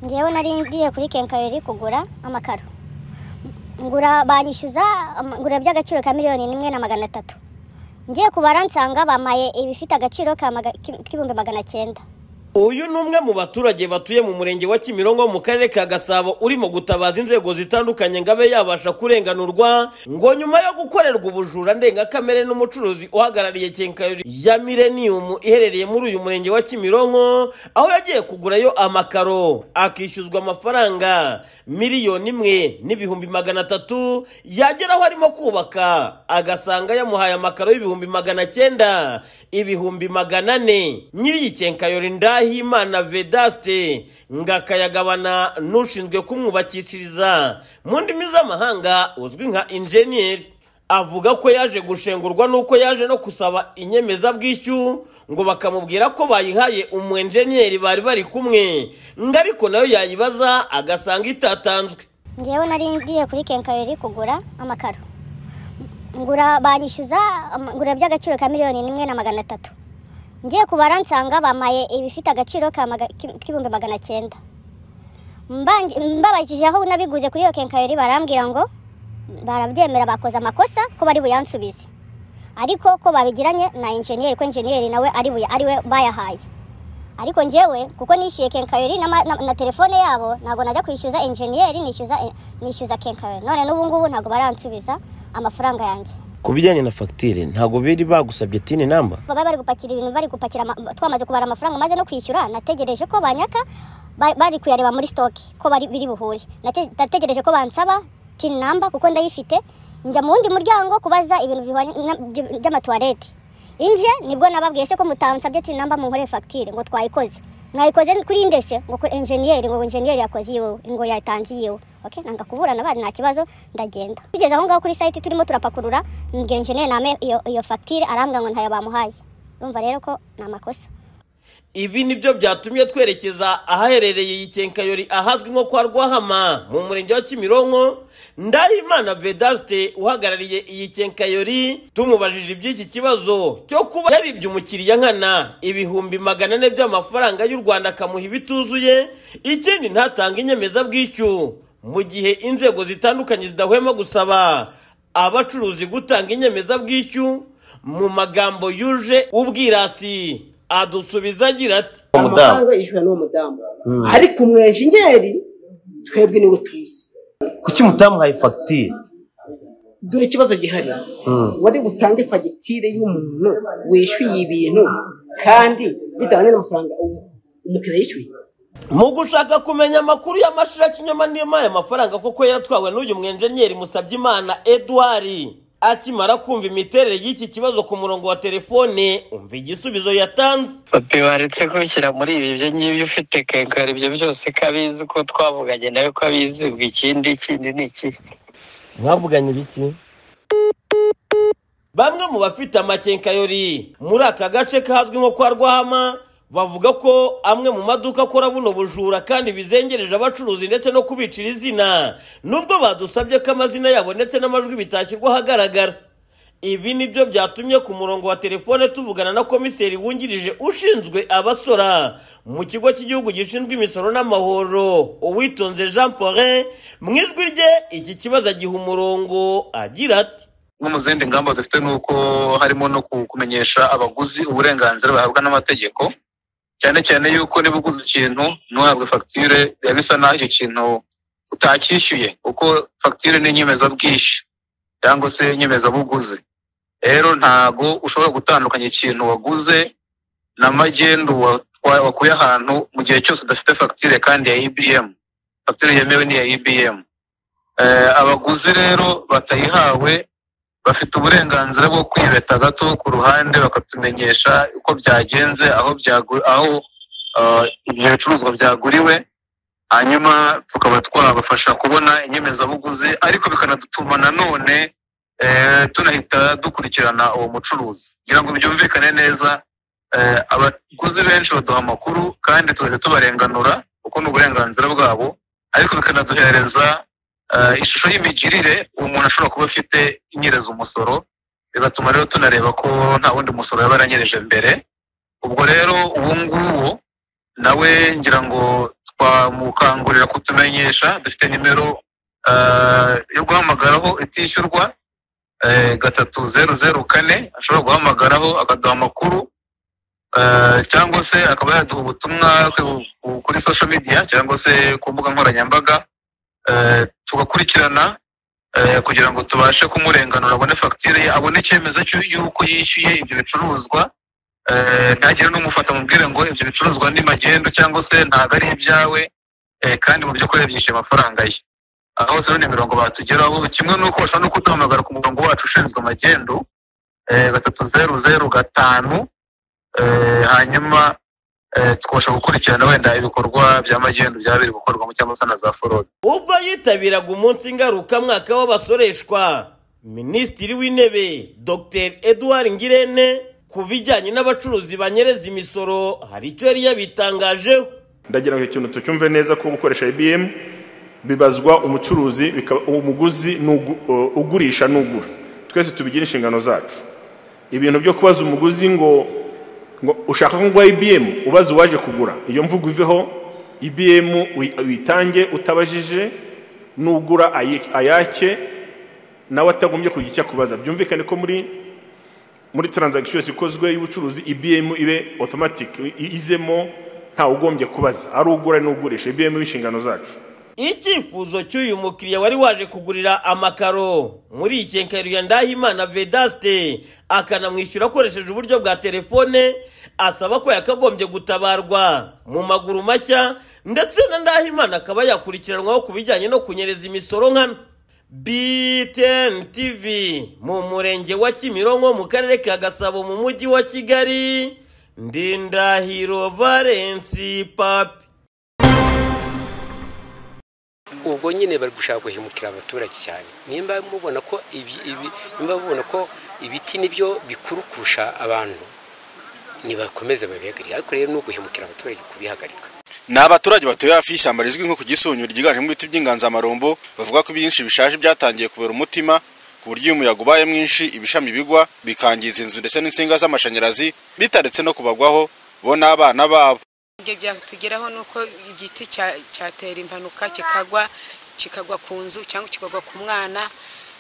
ngewe nari ngiye kuri kenkayori kugura amakaro ngura banyishyuza ama- ngura by'agaciro ka miliyoni n'imwe na magana atatu ngiye kubara nsanga bamaye ibifite agaciro ka maga- ki- k'ibihumbi magana cyenda uyu ni umwe mu baturage batuye mu murenge wa kimironko mu karere ka gasabo urimo gutabaza inzego zitandukanye ngo abe yabasha kurenganurwa ngo nyuma yo gukorerwa ubujura ndengakamere n'umucuruzi uhagarariye kenkayori ya millennium iherereye muri uyu murenge wa kimironko aho yagiye kugurayo amakaro akishyuzwa amafaranga miliyoni imwe n'ibihumbi magana atatu yagera aho arimo kubaka agasanga yamuhaye amakaro y'ibihumbi magana cyenda ibihumbi magana ane nyiri kenkayori ndahimana vedaste ngo akayagabana n'ushinzwe kumwubakishiriza mu ndimi z'amahanga uzwi nka injeniyeri avuga ko yaje gushengurwa n'uko yaje no gusaba inyemezabwishyu ngo bakamubwira ko bayihaye umwenjeniyeri bari bari kumwe ngo ariko nayo yayibaza agasanga itatanzwe ngewe nari ngiye kuri kenkayori kugura amakaro ngura banyishyuza ama- ngura by'agaciro ka miliyoni n'imwe na magana atatu ngiye kubara nsanga bamaye ibifite agaciro ka maga- ki- k'ibihumbi magana cyenda Mbanj- mbabajije aho nabiguze kuri iyo kenkayori barambwira ngo barabyemera bakoze amakosa ko bari buyansubize ariko ko babigiranye na injeniyeri ko injeniyeri nawe ari buya- ari we bayahaye ariko njyewe kuko nishyuye kenkayori na, ma- na, na telefone yabo ntabwo najya kwishyuza injeniyeri nishyuza nishyuza kenkayori none n'ubu ngubu ntabwo baransubiza amafaranga yanjye ku bijyanye na fagitire ntabwo biri bagusabye tini namba baba bari gupakira ibintu bari gupakira ama- twamaze kubara amafaranga maze no kwishyura nategereje ko banyaka ba- bari kuyareba muri stoki ko bari biri buhure Nate- nategereje ko bansaba tin namba kuko ndayifite njya mu wundi muryango kubaza ibintu bihwanye na- by- by'amatuwarete inje nibwo nababwiye se ko mutansabye tin namba mu nkore fagitire ngo twayikoze mwayikoze kuri inde se ngo kuri enjeniyeri ngo enjeniyeri yakoze iyiwe ngo yatanze iyiwe okay nanga kuburana bari nta kibazo ndagenda tugeze aho ngaho kuri site turimo turapakurura mbwira enjeniyeri name iyo, iyo fagitire arambwira ngo ntayo bamuhaye urumva rero ko ni amakosa ibi nibyo byatumye twerekeza ahaherereye iyi kenkayori ahazwi nko kwa rwahama mu murenge wa kimironko ndahimana vedaste uhagarariye iyi kenkayori tumubajije iby'iki kibazo cyo kuba yaribye umukiriya nkana ibihumbi magana ane by'amafaranga y'u rwanda akamuha ibituzuye ikindi ntatange inyemezabwishyu mu gihe inzego zitandukanye zidahwema gusaba abacuruzi gutanga inyemezabwishyu mu magambo yuje ubwirasi adusubiza agira ati amafaranga yishyura n'uwo mudamu ariko umwenjenyeri twebwe niwe tuzi kuki mutamuhaye fagitire dore ikibazo gihari wari butange fagitire y'umuntu wishyuye ibintu kandi bitajyanye n'amafaranga umu- umukiriya yishyuye mu gushaka kumenya amakuru y'amashira kinyoma n'impaye amafaranga kuko yaratwawe n'uyu mwenjenyeri Musabyimana Edouard akimara kumva imiterere y'iki kibazo ku murongo wa telefone umva igisubizo yatanze papi waretse kubishyira muri ibi ibyo ngibyo ufite kenkari ibyo byose ko abizi uko twavuganye nawe ko abizi ubwo ikindi ikindi ni iki mwavuganye biki bamwe mu bafite amakenkayori muri aka gace kazwi nko kwa rwahama bavuga ko amwe mu maduka akora buno bujura kandi bizengereje abacuruzi ndetse no kubicira izina nubwo badusabye ko amazina yabo ndetse n'amajwi bitashyirwa ahagaragara ibi nibyo byatumye ku murongo wa telefone tuvugana na komiseri wungirije ushinzwe abasora mu kigo cy'igihugu gishinzwe imisoro n'amahoro uwitonze jean paulin mu ijwi rye iki kibazo agiha umurongo agira ati no mu zindi ngamba dufite ni uko harimo no ku- kumenyesha abaguzi uburenganzira bahabwa n'amategeko cyane cyane yuko niba uguze ikintu ntuhabwe fagitire biba bisa naho icyo kintu utacyishyuye kuko fagitire ni inyemezabwishyu cyangwa se inyemezabuguzi rero ntago ushobora gutandukanya ikintu waguze na magendu wa- wakuye ahantu mu gihe cyose udafite fagitire kandi ya ibm fagitire yemewe ni iya ibm Eh, abaguzi rero batayihawe bafite uburenganzira bwo kwibeta gato ku ruhande bakatumenyesha uko byagenze aho byagu- aho eh, ibyo bicuruzwa byaguriwe hanyuma tukaba twabafasha kubona inyemezabuguzi ariko bikanadutuma nanone eh, tunahita dukurikirana uwo mucuruzi kugira ngo byumvikane neza eh, abaguzi benshi baduha amakuru kandi tugahita tubarenganura kuko ni uburenganzira bwabo ariko bikanaduhereza Eh, ishusho y'imigirire umuntu ashobora kuba afite inyereza umusoro bigatuma rero tunareba ko nta wundi musoro yaba yaranyereje mbere ubwo rero uwo nguwo nawe ngira ngo twamukangurira kutumenyesha dufite nimero ah, yo guhamagaraho itishyurwa eh, gatatu zeru zeru kane ashobora guhamagaraho akaduha amakuru ah, cyangwa se akaba yaduha ubutumwa ku- ku- kuri social media cyangwa se ku mbuga nkoranyambaga eh, tugakurikirana eh, kugira ngo tubashe kumurenganura abone fagitire ye abone icyemezo cy'u- y'uko yishyuye ibyo bicuruzwa eh, ntagire n'umufata mubwire ngo ibyo bicuruzwa ni magendo cyangwa se ntabwo ari ibyawe eh, kandi mu by'ukuri yabyishyuye amafaranga ye aho zero ni mirongo batugeraho kimwe n'uko bashobora no kuduhamagara ku murongo wacu ushinzwe amagendo eh, gatatu zeru zeru gatanu eh, hanyuma eh, tukabasha gukurikirana wenda ibikorwa bya magendo byaba biri gukorwamo cyangwa se na za forode ubwo yitabiraga umunsi ngarukamwaka w'abasoreshwa minisitiri w'intebe dr edouard ngirente ku bijyanye n'abacuruzi banyereza imisoro hari icyo yari yabitangajeho ndagira ngo ikintu tucyumve neza ko gukoresha ibm bibazwa umucuruzi bikaba- umuguzi n'ugu- uh, ugurisha n'ugura twese tubigira inshingano zacu ibintu byo kubaza umuguzi ngo ngo ushaka ko ngwa ibm ubaza uwaje kugura iyo mvugo iveho ibm uyi- uyitange utabajije n'ugura ayi- ayake nawe atagombye kugira icyo akubaza byumvikane ko muri muri transaction yose ikozwe y'ubucuruzi IBM ibe automatic i- izemo nta ugombye kubaza ari ugura n'ugurisha IBM inshingano zacu icyifuzo cy'uyu mukiriya wari waje kugurira amakaro muri ikenkererwa ndahimana vedaste akanamwishyura akoresheje uburyo bwa telefone asaba ko yakagombye gutabarwa mu maguru mashya ndetse na ndahimana akaba yakurikiranwaho ku bijyanye no kunyereza imisoro nkana btn tv mu murenge wa kimironko mu karere ka gasabo mu mujyi wa kigali ndindahiro valensi papi ubwo nyine bari gushaka guhemukira abaturage cyane nimba mubona ko ibi- ibi- nimba mubona ko ibiti nibyo bikuru kurusha abantu nibakomeze babihagarike ariko rero ni uguhemukira abaturage kubihagarika ni abaturage batuye hafi y'ishyamba rizwi nko ku gisunyu ryiganjemo ibiti by'inganzamarumbo bavuga ko ibyinshi bishaje byatangiye kubera umutima ku buryo iyo umuyaga ubaye mwinshi ibishami bigwa bikangiza inzu ndetse n'insinga z'amashanyarazi bitaretse no kubagwaho bo n'abana babo ibyo byatugeraho ni uko igiti cya- cyatera impanuka kikagwa kikagwa ku nzu cyangwa kikagwa ku mwana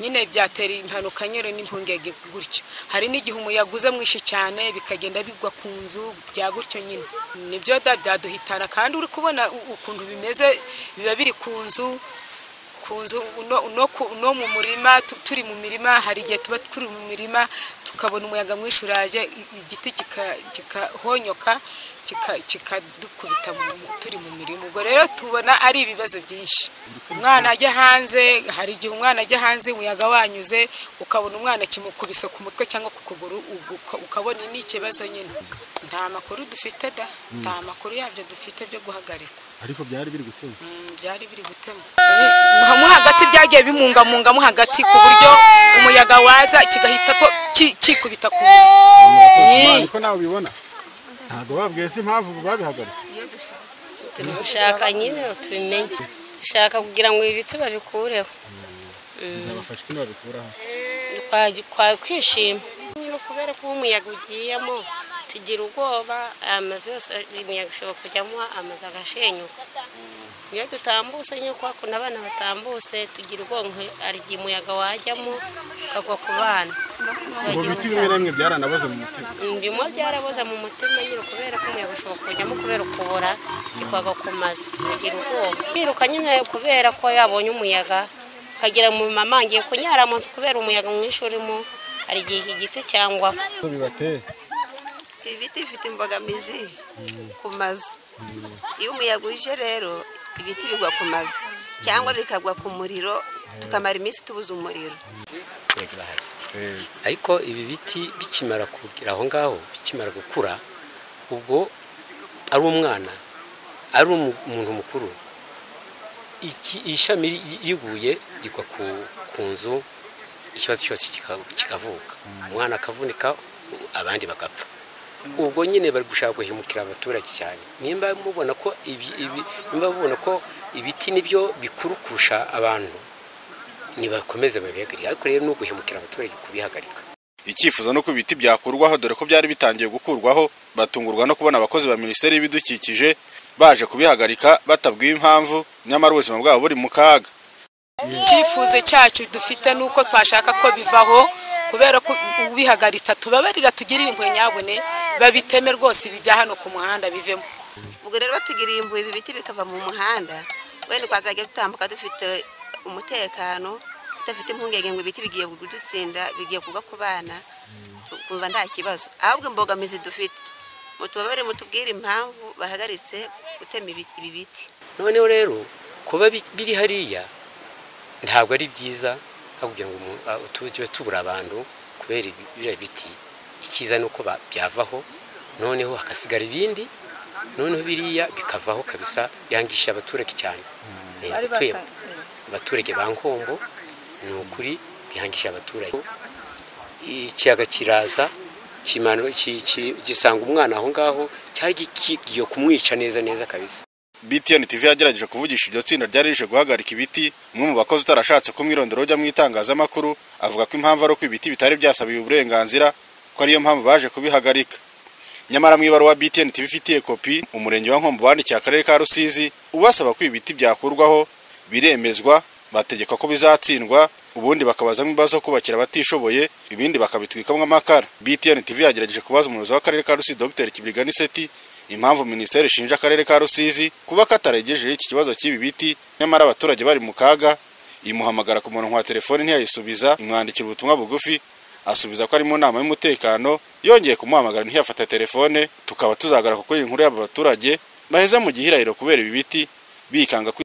nyine byatera impanuka nyine n'impungenge gutyo hari n'igihe umuyaga uza mwinshi cyane bikagenda bigwa ku nzu bya gutyo nyine nibyo da byaduhitana kandi uri kubona u- ukuntu bimeze biba biri ku nzu ku nzu no- no ku- no mu murima tu- turi mu mirima hari igihe tuba turi mu mirima tukabona umuyaga mwinshi uraje i- igiti kika- kikahonyoka kika- kikadukubita mu- turi mu mirima ubwo rero tubona ari ibibazo byinshi umwana ajya hanze hari igihe umwana ajya hanze umuyaga wanyuze ukabona umwana kimukubise ku mutwe cyangwa ku kuguru ugu- uka- ukabona ni ikibazo nyine nta makuru dufite da nta makuru yabyo dufite byo guhagarika Mm, byari biri gutema mo hagati byagiye bimungamungamo hagati ku buryo umuyaga waza kigahita ko ki- kikubita ku nzu Eh. turabishaka nyine tubimenye dushaka kugira ngo ibi biti babikureho Kwa- kwa kwishima nyine kubera ko umuyaga ugiyemo tugira ubwoba amazu yose imiyaga ishobora kujyamo amazu agashenyuka iyo dutambutse nyine kwa kuntu abana batambutse tugira ubwonko hari igihe umuyaga wajyamo ukagwa ku bana bimwe byaraboza mu mutima nyine kubera ko umuyaga ushobora kujyamo kubera ukubura ikwaga ku mazu tukagira ubwoba biruka nyine kubera ko yabonye umuyaga ukagira mu mama ngiye kunyara mu nzu kubera umuyaga mwinshi urimo hari igihe iki giti cyangwa ibiti bifite imbogamizi ku mazu iyo umuyaga uje rero ibiti bigwa ku mazu cyangwa bikagwa ku muriro tukamara iminsi tubuze umuriro abaturage bahari ariko ibi biti bikimara kugira aho ngaho bikimara gukura ubwo ari umwana ari umu- umuntu mukuru iki- ishami ri- riguye rigwa ku, ku nzu ikibazo cyose kika- kikavuka umwana akavunika abandi bagapfa ubwo nyine bari gushaka guhemukira abaturage cyane nimba mubona ko ibi- ibi- nimba mubona ko ibiti nibyo bikuru kurusha abantu nibakomeze babihagarike ariko rero ni uguhemukira abaturage kubihagarika icyifuzo no ku biti byakurwaho dore ko byari bitangiye gukurwaho batungurwa no kubona abakozi ba minisiteri y'ibidukikije baje kubihagarika batabwiwe impamvu nyamara ubuzima bwabo buri mu kaga icyifuzo cyacu dufite ni uko twashaka ko bivaho kubera ko ubihagaritse tubabarira tugirire impuhwe nyabune babiteme rwose ibi bya hano ku muhanda bivemo ubwo rero batugiriye impuhwe ibi biti bikava mu muhanda wenda twazajya dutambuka dufite umutekano tudafite impungenge ngo ibiti bigiye kudutsinda bigiye kugwa ku bana tukumva nta kibazo ahubwo imbogamizi dufite mutubabare mutubwire impamvu bahagaritse gutema ibi- ibi biti noneho rero kuba bi- biri hariya ntabwo ari byiza aho kugira ngo umuntu- ah, tu- tube tubura abantu kubera ibi- biriya biti icyiza ni uko ba- byavaho noneho hagasigara ibindi noneho biriya bikavaho kabisa yangisha abaturage cyane Eh, Bari abatuye- bata- abaturage ba nkombo ni ukuri bihangisha abaturage ikiyaga kiraza kimanu- ki- ki- gisanga umwana aho ngaho cyari gigiye kumwica neza neza kabisa BTN TV yagerageje kuvugisha iryo tsinda ryari rije guhagarika ibiti umwe mu bakozi utarashatse ko umwirondoro ujya mu itangazamakuru avuga ko impamvu ari uko ibiti bitari byasabiwe uburenganzira ko ariyo mpamvu baje kubihagarika nyamara mu ibaruwa BTN TV ifitiye kopi umurenge wa Nkombo wandikiye akarere ka Rusizi ubasaba ko ibi biti byakurwaho biremezwa bategeka ko bizatsindwa ubundi bakabazamo ibibazo zo kubakira abatishoboye ibindi bakabitwikamo amakara BTN TV yagerageje kubaza umuyobozi w'akarere ka Rusizi Dr Kibirigani Seti impamvu minisiteri ishinja akarere ka Rusizi kuba kataregejeje iki kibazo cy'ibi biti nyamara abaturage bari mu kaga imuhamagara ku murongo wa telefoni ntiyayisubiza imwandikira ubutumwa bugufi asubiza ko ari mu nama y'umutekano yongeye kumuhamagara ntiyafata telefone tukaba tuzagaruka kuri iyi nkuru y'aba baturage baheza mu gihirahiro kubera ibi biti bikanga kwi-